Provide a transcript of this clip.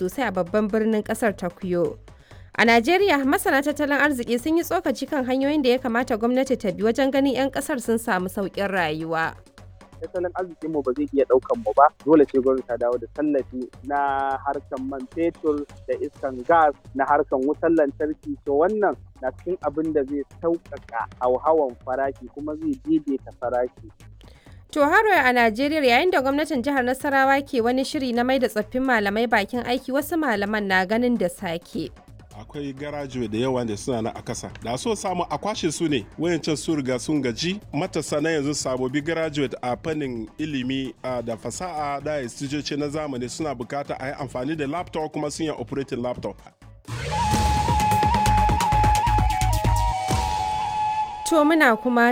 sosai a babban birnin kasar Tokyo. A Najeriya, masana tattalin arziki sun yi tsokaci kan hanyoyin da ya kamata gwamnati ta bi wajen ganin 'yan kasar sun samu sauƙin rayuwa. tattalin arzikinmu ba zai iya ɗaukan mu ba dole ce gwamnati ta dawo da tallafi na harkan man fetur da iskan gas na harkan wutar lantarki to wannan na cikin abin da zai sauƙaƙa hauhawan farashi kuma zai daidaita farashi To haro a Najeriya yayin da gwamnatin jihar Nasarawa ke wani shiri na mai da tsoffin malamai bakin aiki wasu malaman na ganin da sake. akwai garajuwe da yawa da suna na a kasa da so samu a kwashe su ne wayancan su riga sun gaji matasa na yanzu sabobi graduate a fannin ilimi da fasaha da instituce na zamani suna bukata a yi amfani da laptop kuma sun yi operating laptop To muna kuma